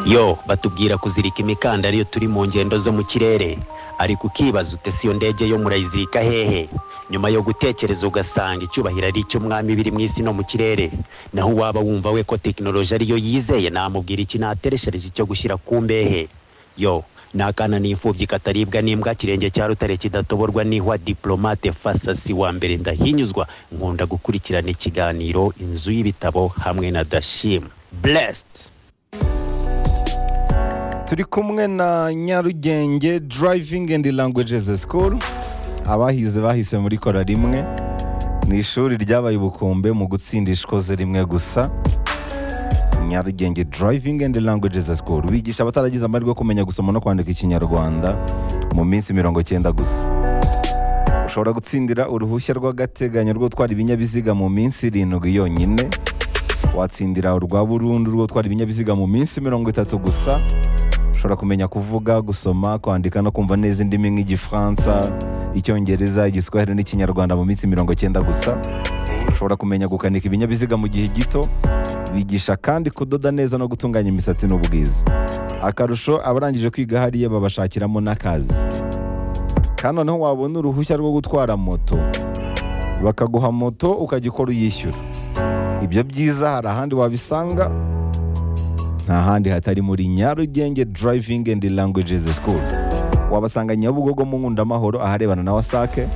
yo batubwira kuzirika imikandara iyo turi mu ngendo zo mu kirere ariko ukibaza ute si iyo ndege yo murayizirika hehe nyuma yo gutekereza ugasanga icyubahiro ari icy'umwami biri mu isi no mu kirere naho uwaba wumva we ko tekinoloji ariyo yizeye namubwira iki natereshereje cyo gushyira ku mbehe yo ni akana n'imfubyi kataribwa n'imbwa kirenge cya rutare kidatoborwa n'ihwa diplomate fasasi wa mbere ndahinyuzwa nkunda gukurikirana ikiganiro inzu y'ibitabo hamwe na dashim blessed turi kumwe na nyarugenge driving and languages school abahize bahise muri kora rimwe ni ishuri ryabaye ubukombe mu gutsinda ishikoze rimwe gusa nyarugenge driving and languages school bigisha abataragize amahirwe yo kumenya gusoma no kwandika ikinyarwanda mu minsi mirongo icyenda gusa ushobora gutsindira uruhushya rw'agateganyo rwo gutwara ibinyabiziga mu minsi irindwi yonyine watsindira urwa burundu rwo gutwara ibinyabiziga mu minsi mirongo itatu gusa ushobora kumenya kuvuga gusoma kwandika no kumva neza indimi nk'igifaransa icyongereza igiswahili n'ikinyarwanda mu minsi mirongo icyenda gusa ushobora kumenya gukanika ibinyabiziga mu gihe gito bigisha kandi kudoda neza no gutunganya imisatsi n'ubwiza akarusho abarangije kwiga hariya babashakiramo n'akazi kandi noneho wabona uruhushya rwo gutwara moto bakaguha moto ukajya ukora uyishyura ibyo byiza hari ahandi wabisanga nta handi hatari muri nyarugenge driving and languages school wabasanga nyabugogo mu nkundamahoro aharebana na wasake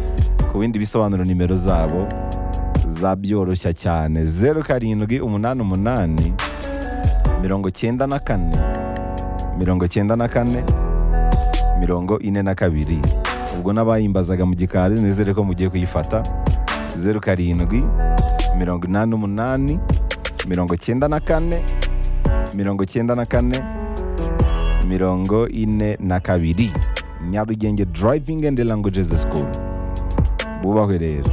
ku bindi bisobanuro nimero zabo zabyoroshya cyane zeru karindwi umunani umunani mirongo cyenda na kane mirongo cyenda na kane mirongo ine na kabiri ubwo n'abayimbazaga mu gikari nizere ko mugiye kuyifata zeru karindwi mirongo inani n'umunani mirongo cyenda na kane mirongo cyenda na kane mirongo ine na kabiri nyarugenge driving and languages school bubahwe rero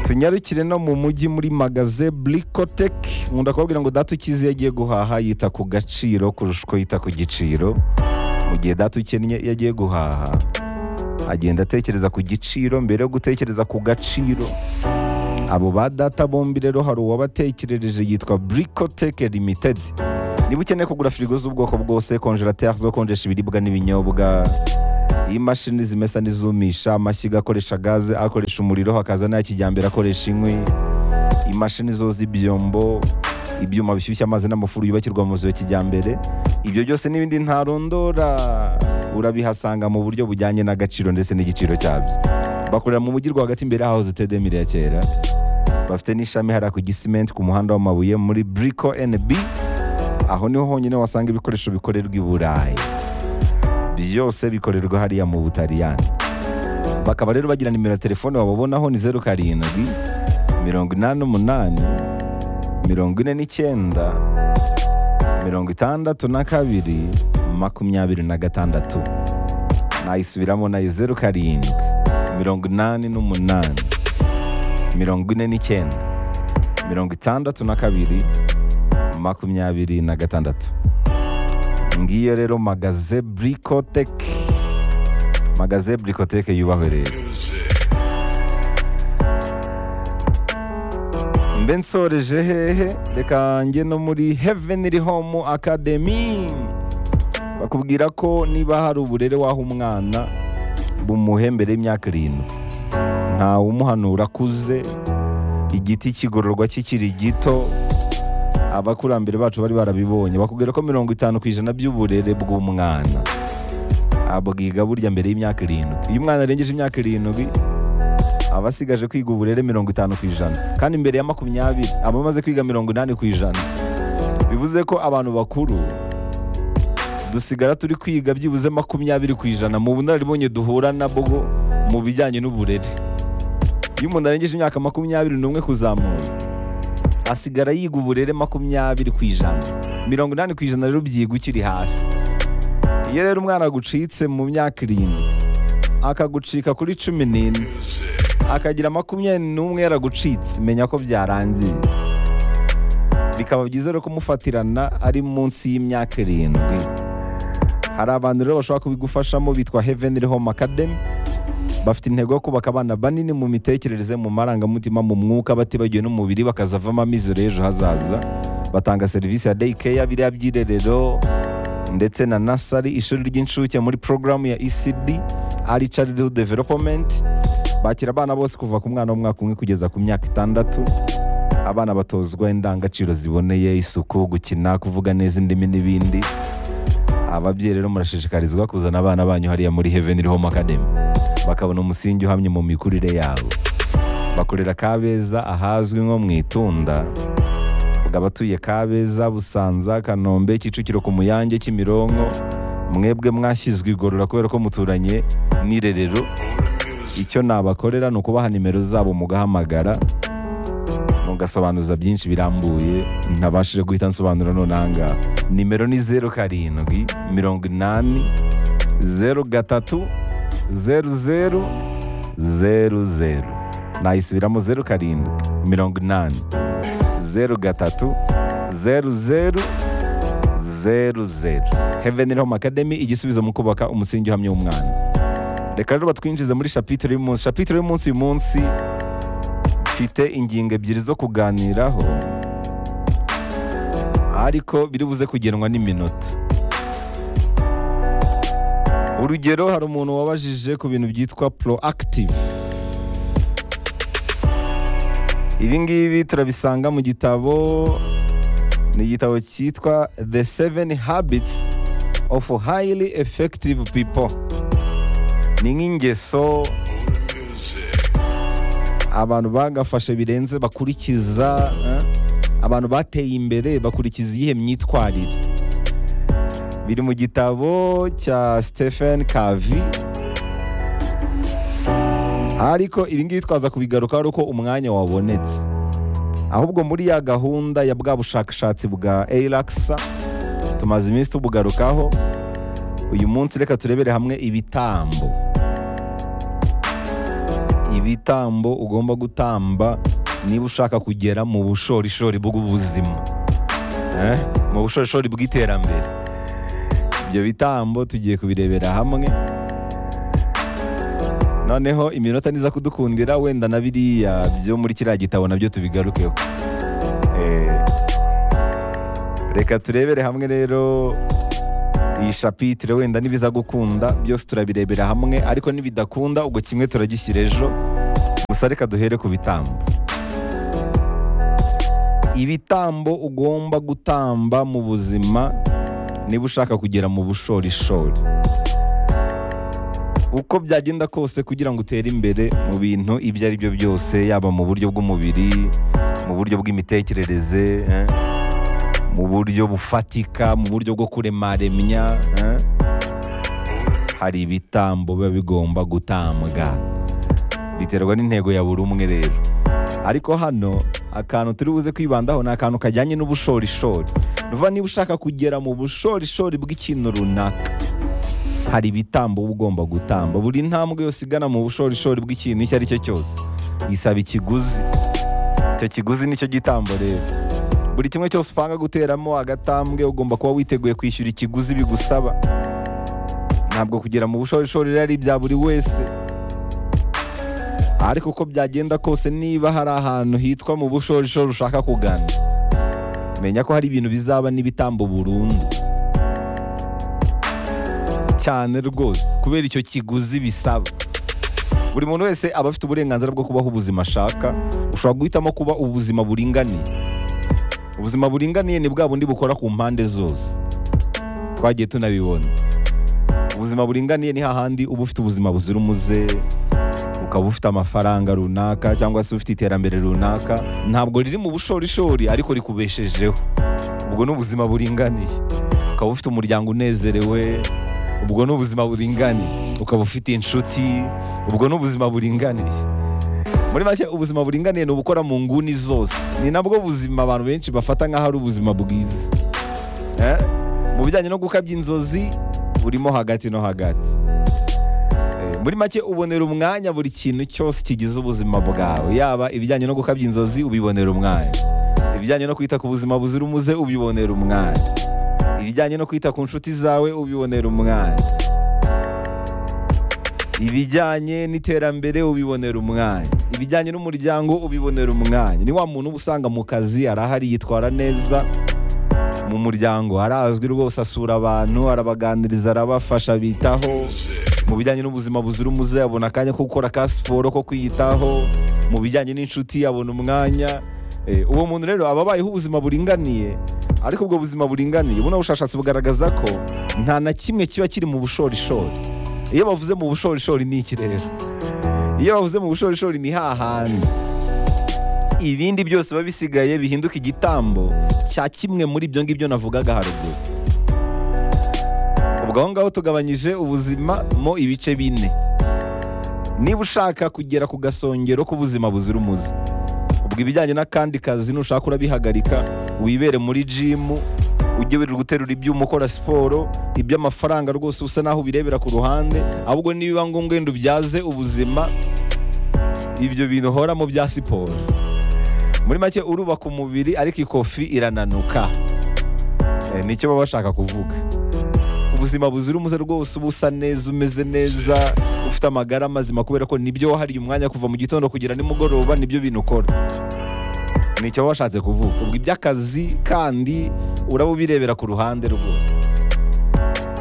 tunyarukire no mu mujyi muri magaze Blicotek nkunda kubabwira ngo data ukize iyo agiye guhaha yita ku gaciro kurusha uko yita ku giciro mu gihe data ukennye iyo agiye guhaha agenda atekereza ku giciro mbere yo gutekereza ku gaciro abo ba data bombi rero hari uwabatekerereje yitwa Bricotech Limited niba ukeneye kugura firigo z'ubwoko bwose konjerateri zo konjesha ibiribwa n'ibinyobwa imashini zimesa n'izumisha amashyiga akoresha gaze akoresha umuriro hakaza n'aya kijyambere akoresha inkwi imashini zoza ibyombo ibyuma bishyushya amazi n'amafuru yubakirwa mu nzu ya kijyambere ibyo byose n'ibindi ntarondora urabihasanga mu buryo bujyanye n'agaciro ndetse n'igiciro cyabyo bakorera mu mujyi rwagati imbere yaho zitedemire ya kera bafite n'ishami hariya ku gisimenti ku muhanda w'amabuye muri buriko NB aho niho honyine wasanga ibikoresho bikorerwa i burayi byose bikorerwa hariya mu butaliyani bakaba rero bagira nimero ya telefone wababonaho ni zeru karindwi mirongo inani n'umunani mirongo ine n'icyenda mirongo itandatu na kabiri makumyabiri na gatandatu nayisubiramo nayo zeru karindwi mirongo inani n'umunani mirongo ine n'icyenda mirongo itandatu na kabiri makumyabiri na gatandatu ngiyo rero magaze burikoteke magaze burikoteke yubahwe rero mbe nsoreje hehe reka njye no muri heavenly home academy bakubwira ko niba hari uburere waha umwana bumuhe mbere y'imyaka irindwi ntawe umuhanura akuze igiti kigororwa kikiri gito abakurambere bacu bari barabibonye bakubwira ko mirongo itanu ku ijana by'uburere bw'umwana abwiga burya mbere y'imyaka irindwi iyo umwana arengeje imyaka irindwi aba asigaje kwiga uburere mirongo itanu ku ijana kandi mbere ya makumyabiri aba amaze kwiga mirongo inani ku ijana bivuze ko abantu bakuru dusigara turi kwiga byibuze makumyabiri ku ijana mu bunararibonye duhura nabwo mu bijyanye n'uburere iyo umuntu arengeje imyaka makumyabiri n'umwe kuzamura asigara yiga uburere makumyabiri ku ijana mirongo inani ku ijana rero byiga ukiri hasi iyo rero umwana agucitse mu myaka irindwi akagucika kuri cumi n'ine akagira makumyabiri n'umwe yaragucitse menya ko byarangiye bikaba byiza rero kumufatirana ari munsi y'imyaka irindwi hari abantu rero bashobora kubigufashamo bitwa Heavenly Home Academy bafite intego yo kubaka abana banini mu mitekerereze mu marangamutima mu mwuka batibagiwe n'umubiri bakazavamo amizero y'ejo hazaza batanga serivisi ya day care biriya byirerero ndetse na nasari ishuri ry'incuke muri porogaramu ya ecd ari charity development bakira abana bose kuva ku mwana w'umwaka umwe kugeza ku myaka itandatu abana batozwa indangagaciro ziboneye isuku gukina kuvuga neza indimi n'ibindi ababyeyi rero murashishikarizwa kuzana abana banyu hariya muri heaven home academy bakabona umusingi uhamye mu mikurire yabo bakorera kabeza ahazwi nko mu itunda bakaba batuye kabeza busanza kanombe kicukiro ku muyange kimironko mwebwe mwashyizwe igorora kubera ko muturanye n'irerero icyo nabakorera ni ukubaha nimero zabo mugahamagara mugasobanuza byinshi birambuye ntabashije guhita nsobanura nonanga nimero ni zeru karindwi mirongo inani zeru gatatu zeru zeru zeru zeru nayisubiramo zeru karindwi mirongo inani zeru gatatu zeru zeru zeru zeru heveni home academy igisubizo mu kubaka umusingi uhamye w'umwana reka rero batwinjize muri shapitire y'umunsi shapitire y'umunsi uyu munsi mfite ingingo ebyiri zo kuganiraho ariko biri buze kugenwa n'iminota urugero hari umuntu wabajije ku bintu byitwa proactive ibi ngibi turabisanga mu gitabo ni igitabo cyitwa the seven habits of highly effective people ni nk'ingeso abantu bagafashe birenze bakurikiza eh, abantu bateye imbere bakurikiza iyihe myitwarire biri mu gitabo cya stephen kavi ariko ibi ngibi twaza kubigaruka ari uko umwanya wabonetse ahubwo muri ya gahunda ya bwa bushakashatsi bwa eiragisa tumaze iminsi tubugarukaho uyu munsi reka turebere hamwe ibitambo ibitambo ugomba gutamba niba ushaka kugera mu bushorishori bw'ubuzima Eh, mu bushorishori bw'iterambere ibyo bitambo tugiye kubirebera hamwe noneho iminota niza kudukundira wenda na biriya byo muri kiriya gitabo nabyo tubigarukeho Eh, reka turebere hamwe rero iyi shapitire wenda n'ibiza gukunda byose turabirebera hamwe ariko nibidakunda ubwo kimwe turagishyira ejo gusa reka duhere ku bitambo ibitambo ugomba gutamba mu buzima niba ushaka kugera mu bushorishori uko byagenda kose kugira ngo utere imbere mu bintu ibyo ari byo byose yaba mu buryo bw'umubiri mu buryo bw'imitekerereze eh, mu buryo bufatika mu buryo bwo kuremaremya eh, hari ibitambo biba bigomba gutambwa biterwa n'intego ya buri umwe rero ariko hano akantu turi buze kwibandaho ni akantu kajyanye n'ubushorishori ni ukuvuga niba ushaka kugera mu bushorishori bw'ikintu runaka hari ibitambo uba ugomba gutamba buri ntambwe yose igana mu bushorishori bw'ikintu icyo ari cyo cyose isaba ikiguzi icyo kiguzi nicyo gitambo rero buri kimwe cyose upanga guteramo agatambwe ugomba kuba witeguye kwishyura ikiguzi bigusaba ntabwo kugera mu bushorishori rero ari ibya buri wese ariko uko byagenda kose niba hari ahantu hitwa mu bushorishori ushaka kugana menya ko hari ibintu bizaba n'ibitambo burundu cyane rwose kubera icyo kiguzi bisaba buri muntu wese aba afite uburenganzira bwo kubaho ubuzima ashaka ushobora guhitamo kuba ubuzima buringaniye ubuzima buringaniye ni bwa bundi bukora ku mpande zose twagiye tunabibona ubuzima buringaniye ni hahandi uba ufite ubuzima buzira umuze ukaba ufite amafaranga runaka cyangwa se ufite iterambere runaka ntabwo riri mu bushorishori ariko rikubeshejeho ubwo ni ubuzima buringaniye ukaba ufite umuryango unezerewe ubwo ni ubuzima buringaniye ukaba ufite inshuti ubwo ni ubuzima buringaniye muri make ubuzima buringaniye ni ubukora mu nguni zose ni nabwo buzima abantu benshi bafata nk'aho ari ubuzima bwiza Eh? mu bijyanye no gukabya inzozi burimo hagati no hagati Eh, muri make ubonera umwanya buri kintu cyose kigize ubuzima bwawe yaba ibijyanye no gukabya inzozi ubibonera umwanya ibijyanye no kwita ku buzima buzira umuze ubibonera umwanya ibijyanye no kwita ku nshuti zawe ubibonera umwanya ibijyanye n'iterambere ubibonera umwanya ibijyanye n'umuryango ubibonera umwanya ni wa muntu uba usanga mu kazi arahari yitwara neza mu muryango arazwi rwose asura abantu arabaganiriza arabafasha bitaho mu bijyanye n'ubuzima buzira umuze abona akanya ko gukora ka siporo ko kwiyitaho mu bijyanye n'incuti abona umwanya Eh, uwo muntu rero aba abayeho ubuzima buringaniye ariko ubwo buzima buringaniye buno bushakashatsi bugaragaza ko nta na kimwe kiba kiri mu bushorishori iyo bavuze mu bushorishori ni iki rero iyo bavuze mu bushorishori ni hahandi ibindi byose biba bisigaye bihinduka igitambo cya kimwe muri ibyo ngibyo navugaga haruguru ubwo aho ngaho tugabanyije ubuzima mo ibice bine niba ushaka kugera ku gasongero k'ubuzima buzira umuze ubwo ibijyanye n'akandi kazi nushaka urabihagarika wibere muri jimu ujye wirirwa guterura ibyuma ukora siporo iby'amafaranga rwose usa n'aho ubirebera ku ruhande ahubwo nibiba ngombwa wenda ubyaze ubuzima ibyo bintu uhoramo bya siporo muri make urubaka umubiri ariko ikofi irananuka Eh, nicyo baba bashaka kuvuga ubuzima buzira umuze rwose uba usa neza umeze neza ufite amagara mazima kubera ko nibyo wahariye umwanya kuva mu gitondo kugera nimugoroba nibyo bintu ukora nicyo baba bashatse kuvuga ubwo iby'akazi kandi uraba ubirebera ku ruhande rwose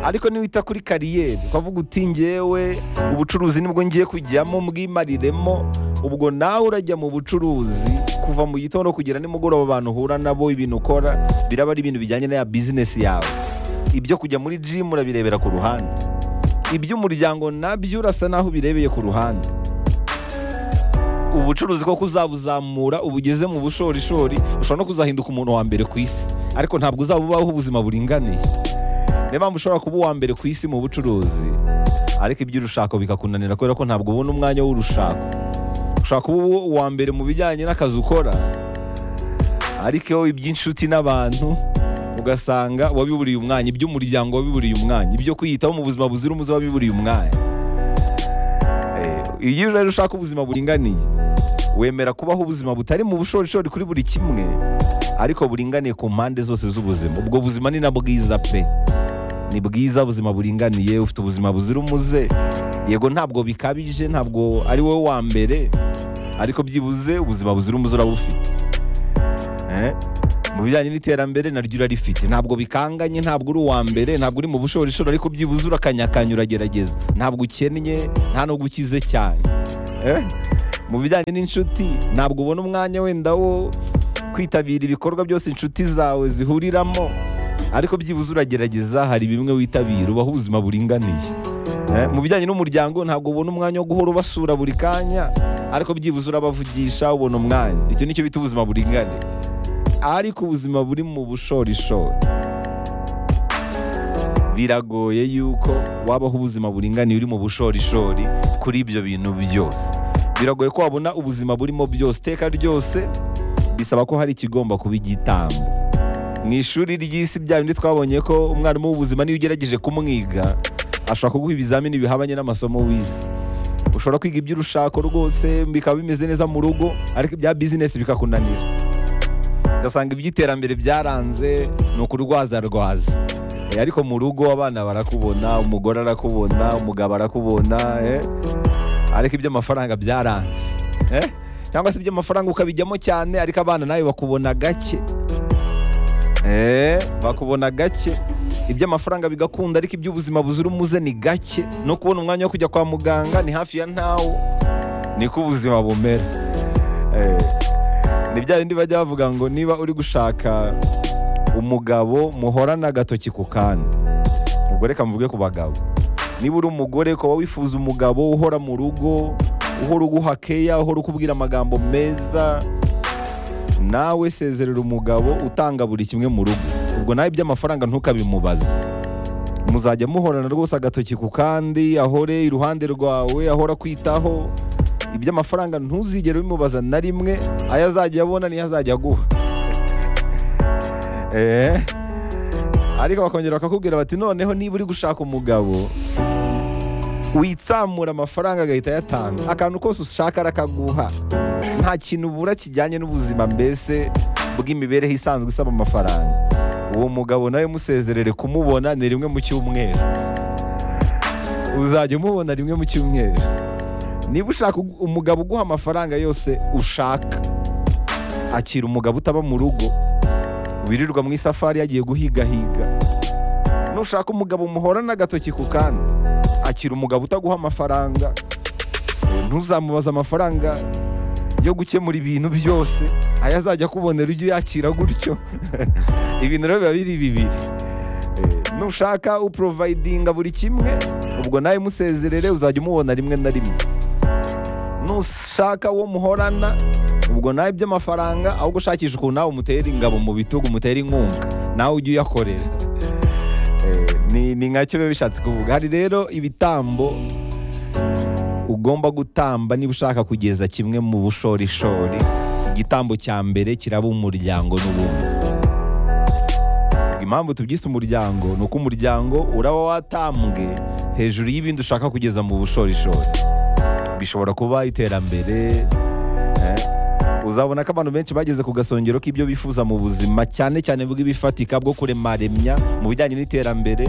ariko niwita kuri kariyeri ukavuga uti ngewe ubucuruzi nibwo ngiye kujyamo mbwimariremo ubwo nawe urajya mu bucuruzi kuva mu gitondo kugera nimugoroba abantu uhura nabo ibintu ukora biraba ari ibintu bijyanye na ya bizinesi yawe ibyo kujya muri jimu urabirebera ku ruhande iby'umuryango nabyo urasa naho ubirebeye ku ruhande ubucuruzi koko uzabuzamura uba ugeze mu bushorishori ushobora no kuzahinduka umuntu wa mbere ku isi ariko ntabwo uzaba ubaho ubuzima buringaniye niyo mpamvu ushobora kuba uwa mbere ku isi mu bucuruzi ariko iby'urushako bikakunanira kubera ko ntabwo ubona umwanya w'urushako ushobora kuba uwo- uwa mbere mu bijyanye n'akazi ukora ariko iyo iby'inshuti n'abantu ugasanga wabiburiye umwanya iby'umuryango wabiburiye umwanya ibyo kwiyitaho mu buzima buzira umuze wabiburiye umwanya Eh, iyo rero ushaka ubuzima buringaniye wemera kubaho ubuzima butari mu bushorishori kuri buri kimwe ariko buringaniye ku mpande zose z'ubuzima ubwo buzima ni na bwiza pe ni bwiza ubuzima buringaniye ufite ubuzima buzira umuze yego ntabwo bikabije ntabwo ari wowe wa mbere ariko byibuze ubuzima buzira umuze uraba ufite Eh? mu bijyanye n'iterambere naryo urarifite ntabwo bikanganye ntabwo uri uwa mbere ntabwo uri mu bushorishori ariko byibuze urakanyakanya uragerageza ntabwo ukennye nta nubwo ukize cyane Eh? mu bijyanye n'inshuti ntabwo ubona umwanya wenda wo kwitabira ibikorwa byose inshuti zawe zihuriramo ariko byibuze uragerageza hari bimwe witabira ubaho ubuzima buringaniye Eh, mu bijyanye n'umuryango ntabwo ubona umwanya wo guhora ubasura buri kanya ariko byibuze urabavugisha ubona umwanya icyo nicyo bita ubuzima buringaniye ariko ubuzima buri mu bushorishori biragoye yuko wabaho ubuzima buringaniye uri mu bushorishori kuri ibyo bintu byose biragoye ko wabona ubuzima burimo byose iteka ryose bisaba ko hari ikigomba kuba igitambo mu ishuri ry'isi bya bindi twabonye ko umwarimu w'ubuzima niyo ugerageje kumwiga ashobora kuguha ibizamini bihabanye n'amasomo wize ushobora kwiga ibyo urushako rwose bikaba bimeze neza mu rugo ariko ibya bizinesi bikakunanira ugasanga iby'iterambere byaranze ni ukurwazarwaza Eh, ariko mu rugo abana barakubona umugore arakubona umugabo arakubona eh. ariko iby'amafaranga byaranze eh. cyangwa se iby'amafaranga ukabijyamo cyane ariko abana nawe bakubona gake Eh, bakubona gake iby'amafaranga bigakunda ariko iby'ubuzima buzira umuze ni gake no kubona umwanya wo kujya kwa muganga ni hafi ya ntawo niko ubuzima bumera Eh, ni bya bindi bajya bavuga ngo niba uri gushaka umugabo muhorana agatoki ku kandi ubwo reka mvuge ku bagabo niba uri umugore ukaba wifuza umugabo uhora mu rugo uhora uguha keya uhora ukubwira amagambo meza nawe sezerera umugabo utanga buri kimwe mu rugo ubwo nawe iby'amafaranga ntukabimubaze muzajya muhorana rwose agatoki ku kandi ahore iruhande rwawe ahora kwitaho iby'amafaranga ntuzigere ubimubaza na rimwe ayo azajya abona niyo azajya aguha Eh. ariko bakongera bakakubwira bati noneho niba uri gushaka umugabo witsamura amafaranga agahita ayatanga akantu kose ushaka arakaguha nta kintu ubura kijyanye n'ubuzima mbese bw'imibereho isanzwe isaba amafaranga uwo mugabo nawe musezerere kumubona ni rimwe mu cyumweru uzajya umubona rimwe mu cyumweru niba ushaka ugu- umugabo uguha amafaranga yose ushaka akira umugabo utaba mu rugo wirirwa mu isafari yagiye guhigahiga nushaka umugabo muhorana agatoki ku kandi akira umugabo utaguha amafaranga ntuzamubaze amafaranga yo gukemura ibintu byose ayo azajya akubonera ujye uyakira gutyo ibintu rero biba biri bibiri Eh, nushaka uprovayidinga buri kimwe ubwo nawe musezerere uzajya umubona rimwe na rimwe nushaka uwo muhorana ubwo nawe iby'amafaranga ahubwo ushakisha ukuntu nawe umutera ingabo mu bitugu umutera inkunga nawe ujye uyakorera Eh, ni ni nkacyo biba bishatse kuvuga hari rero ibitambo ugomba gutamba niba ushaka kugeza kimwe mu bushorishori igitambo cya mbere kiraba umuryango n'ubumwe impamvu tubyise umuryango ni uko umuryango uraba watambwe hejuru y'ibindi ushaka kugeza mu bushorishori bishobora kuba iterambere eh, uzabona ko abantu benshi bageze ku gasongero k'ibyo bifuza mu buzima cyane cyane bw'ibifatika bwo kuremaremya mu bijyanye n'iterambere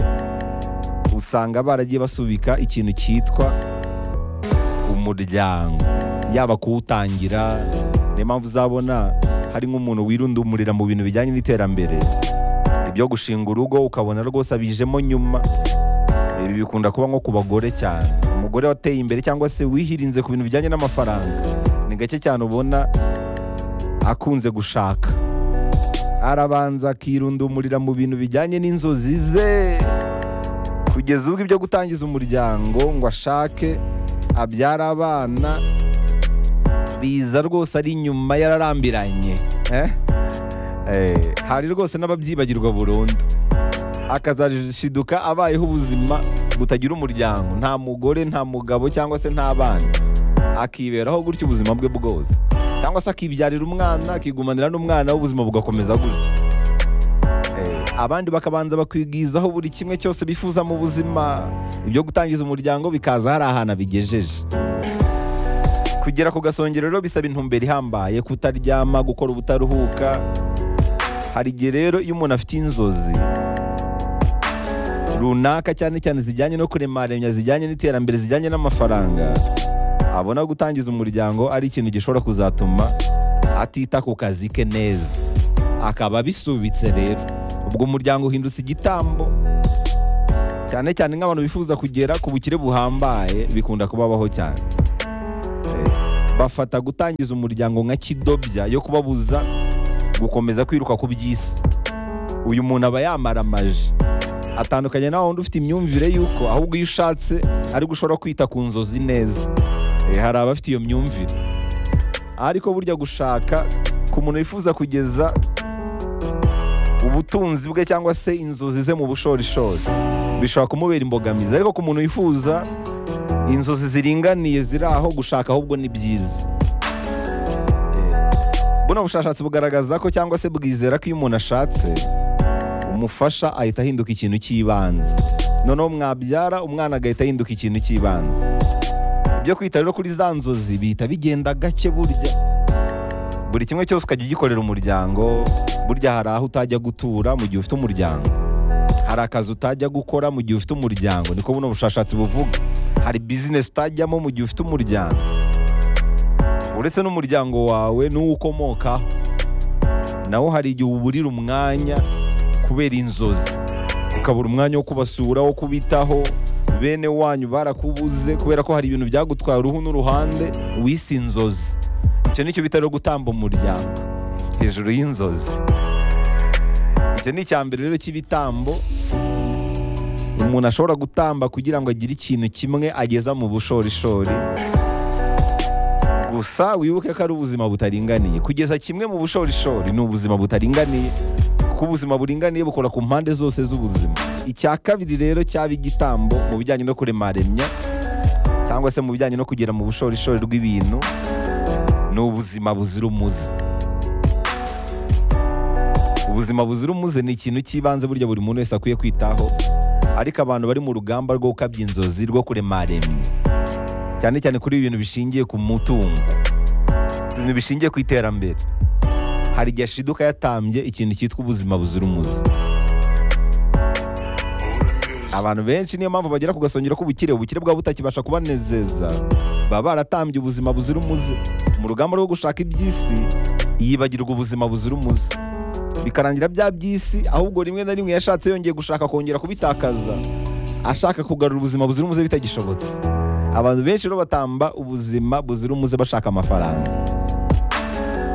usanga baragiye basubika ikintu cyitwa umuryango yaba kuwutangira niyo mpamvu uzabona hari nk'umuntu wirundumurira mu bintu bijyanye n'iterambere ibyo gushinga urugo ukabona rwose abijemo nyuma ibi bikunda kuba nko ku bagore cyane umugore wateye imbere cyangwa se wihirinze ku bintu bijyanye n'amafaranga ni gake cyane ubona akunze gushaka arabanza akirundumurira mu bintu bijyanye n'inzozi ze kugeza ubwo ibyo gutangiza umuryango ngo ashake abyara abana biza rwose ari inyuma yararambiranye eh? Eh, hari rwose n'ababyibagirwa burundu akazashiduka abayeho ubuzima butagira umuryango nta mugore nta mugabo cyangwa se nta bana akiberaho gutyo ubuzima bwe bwose cyangwa se akibyarira umwana akigumanira n'umwana w'ubuzima bugakomeza gutyo Eh, abandi bakabanza bakwigizaho buri kimwe cyose bifuza mu buzima ibyo gutangiza umuryango bikaza hari ahantu abigejeje kugera ku gasongero rero bisaba intumbero ihambaye kutaryama gukora ubutaruhuka hari igihe rero iyo umuntu afite inzozi runaka cyane cyane zijyanye no kuremaremya zijyanye n'iterambere zijyanye n'amafaranga abona gutangiza umuryango ari ikintu gishobora kuzatuma atita ku kazi ke neza akaba abisubitse rero ubwo umuryango uhindutse igitambo cyane cyane nk'abantu bifuza kugera ku bukire buhambaye bikunda kubabaho cyane bafata gutangiza umuryango nka kidobya yo kubabuza gukomeza kwiruka ku by'isi uyu muntu aba yamaramaje atandukanye nawe wundi ufite imyumvire y'uko ahubwo iyo ushatse ariko ushobora kwita ku nzozi neza Eh, hari abafite iyo myumvire ariko burya gushaka ku muntu wifuza kugeza ubutunzi bwe cyangwa se inzozi ze mu bushorishori bishobora kumubera imbogamizi ariko ku muntu wifuza inzozi ziringaniye ziri aho gushaka ahubwo ni byiza Eh, buno bushakashatsi bugaragaza ko cyangwa se bwizera ko iyo umuntu ashatse umufasha ahita ahinduka ikintu cy'ibanze noneho mwabyara umwana agahita ahinduka ikintu cy'ibanze ibyo kwita rero kuri za nzozi bihita bigenda gake burya buri kimwe cyose ukajya ugikorera umuryango burya hari aho utajya gutura mu gihe ufite umuryango hari akazi utajya gukora mu gihe ufite umuryango niko buno bushakashatsi buvuga hari bizinesi utajyamo mu gihe ufite umuryango uretse n'umuryango wawe n'uwo ukomokaho nawo hari igihe uburira umwanya kubera inzozi ukabura umwanya wo kubasura wo kubitaho bene wanyu barakubuze kubera ko hari ibintu byagutwaye uruhu n'uruhande wise inzozi icyo nicyo bita rero gutamba umuryango hejuru y'inzozi icyo ni icya mbere rero cy'ibitambo umuntu ashobora gutamba kugira ngo agire ikintu kimwe ageza mu bushorishori gusa wibuke ko ari ubuzima butaringaniye kugeza kimwe mu bushorishori ni ubuzima butaringaniye kuko ubuzima buringaniye bukora ku mpande zose z'ubuzima icya kabiri rero cyaba igitambo mu bijyanye no kuremaremya cyangwa se mu bijyanye no kugera mu bushorishori bw'ibintu ni ubuzima buzira umuze ubuzima buzira umuze ni ikintu cy'ibanze burya buri muntu wese akwiye kwitaho ariko abantu bari mu rugamba rwo gukabya inzozi rwo kuremaremya cyane cyane kuri ibintu bishingiye ku mutungo ibintu bishingiye ku iterambere hari igihe ashiduka yatambye ikintu cyitwa ubuzima buzira umuze abantu benshi niyo mpamvu bagera ku gasongero k'ubukire ubukire bwaba butakibasha kubanezeza baba baratambye ubuzima buzira umuze mu rugamba rwo gushaka iby'isi yibagirwa ubuzima buzira umuze bikarangira bya by'isi ahubwo rimwe na rimwe yashatse yongeye gushaka kongera kubitakaza ashaka kugarura ubuzima buzira umuze bitagishobotse abantu benshi rero batamba ubuzima buzira umuze bashaka amafaranga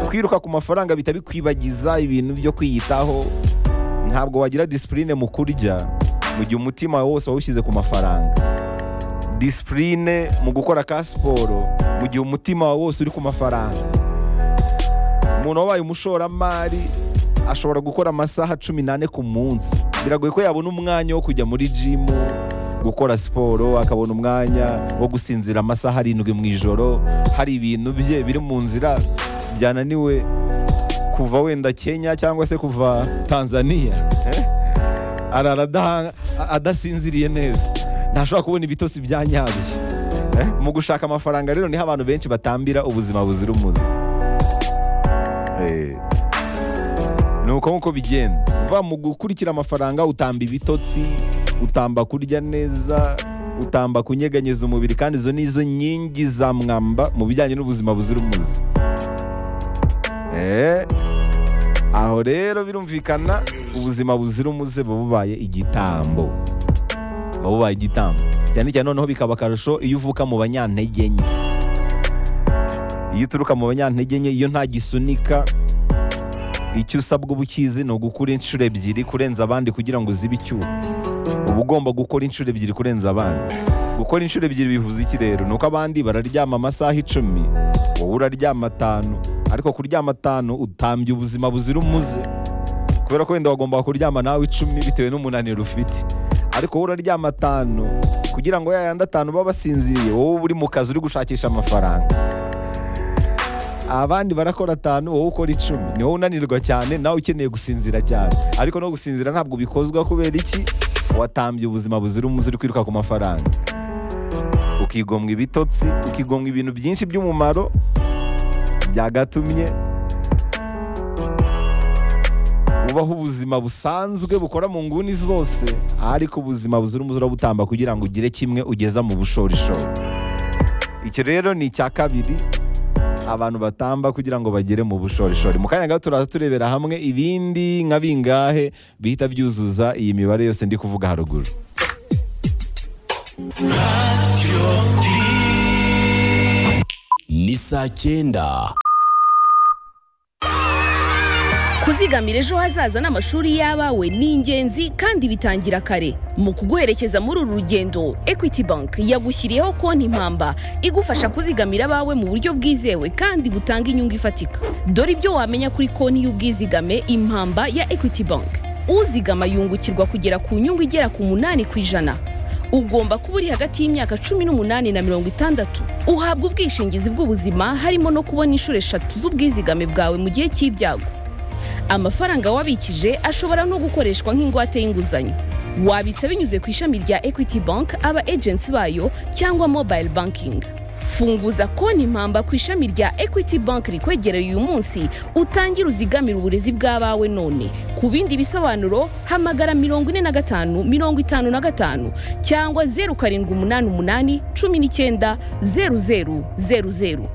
kwiruka ku mafaranga bihita bikwibagiza ibintu byo kwiyitaho ntabwo wagira disipurine mu kurya mu gihe umutima wawe wose wawushyize ku mafaranga disipurine mu gukora ka siporo mu gihe umutima wawe wose uri ku mafaranga umuntu wabaye umushoramari ashobora gukora amasaha cumi n'ane ku munsi biragoye ko yabona umwanya wo kujya muri jimu gukora siporo akabona umwanya wo gusinzira amasaha arindwi mu ijoro hari ibintu bye biri mu nzira byananiwe kuva wenda kenya cyangwa se kuva tanzania arara adaha- adasinziriye neza ntashobora kubona ibitotsi bya nyabyo Eh, mu gushaka amafaranga rero niho abantu benshi batambira ubuzima buzira umuze Eh, ni uko nguko bigenda uva mu gukurikira amafaranga utamba ibitotsi utamba kurya neza utamba kunyeganyeza umubiri kandi izo ni izo nkingi za mwamba mu bijyanye n'ubuzima buzira umuze Eh, aho rero birumvikana ubuzima buzira umuze buba bubaye igitambo buba bubaye igitambo cyane cyane noneho bikaba akarusho iyo uvuka mu banyantege nke iyo uturuka mu banyantege nke iyo nta gisunika icyo usabwa uba ukizi ni ugukora inshuro ebyiri kurenza abandi kugira ngo uzibe icyuho uba ugomba gukora inshuro ebyiri kurenza abandi gukora inshuro ebyiri bivuze iki rero ni uko abandi bararyama amasaha icumi wowe uraryama atanu ariko kuryama atanu utambye ubuzima buzira umuze kubera ko wenda wagombaga kuryama nawe icumi bitewe n'umunaniro ufite ariko wowe uraryama atanu kugira ngo yayandi atanu baba basinziriye wowe uri mu kazi uri gushakisha amafaranga abandi barakora atanu wowe ukora icumi ni wowe unanirwa cyane nawe ukeneye gusinzira cyane ariko no gusinzira ntabwo bikozwa kubera iki watambye ubuzima buzira umuze uri kwiruka ku mafaranga ukigomwa ibitotsi ukigomwa ibintu byinshi by'umumaro byagatumye ubaho ubuzima busanzwe bukora mu nguni zose ariko ubuzima buzira umuze urabutamba kugira ngo ugire kimwe ugeza mu bushorishori icyo rero ni icya kabiri abantu batamba kugira ngo bagere mu bushorishori mu kanya gato turaza turebera hamwe ibindi nka bingahe bihita byuzuza iyi mibare yose ndi kuvuga haruguru ni saa cyenda kuzigamira ejo hazaza n'amashuri y'abawe ni ingenzi kandi bitangira kare mu kuguherekeza muri uru rugendo equity bank yagushyiriyeho konti mpamba igufasha kuzigamira abawe mu buryo bwizewe kandi butanga inyungu ifatika dore ibyo wamenya kuri konti y'ubwizigame impamba ya equity bank uzigama yungukirwa kugera ku nyungu igera ku munani ku ijana ugomba kuba uri hagati y'imyaka cumi n'umunani na mirongo itandatu uhabwa ubwishingizi bw'ubuzima harimo no kubona inshuro eshatu z'ubwizigame bwawe mu gihe cy'ibyago amafaranga wabikije ashobora no gukoreshwa nk'ingwate y'inguzanyo wabitsa binyuze ku ishami rya equity bank aba agency bayo cyangwa mobile banking funguza konti impamba ku ishami rya equity bank rikwegereye uyu munsi utangire uzigamire uburezi bw'abawe none ku bindi bisobanuro hamagara mirongo ine na gatanu mirongo itanu na gatanu cyangwa zeru karindwi umunani umunani cumi n'icyenda zeru zeru zeru zeru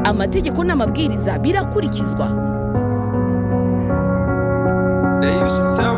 amategeko n'amabwiriza birakurikizwa They used to tell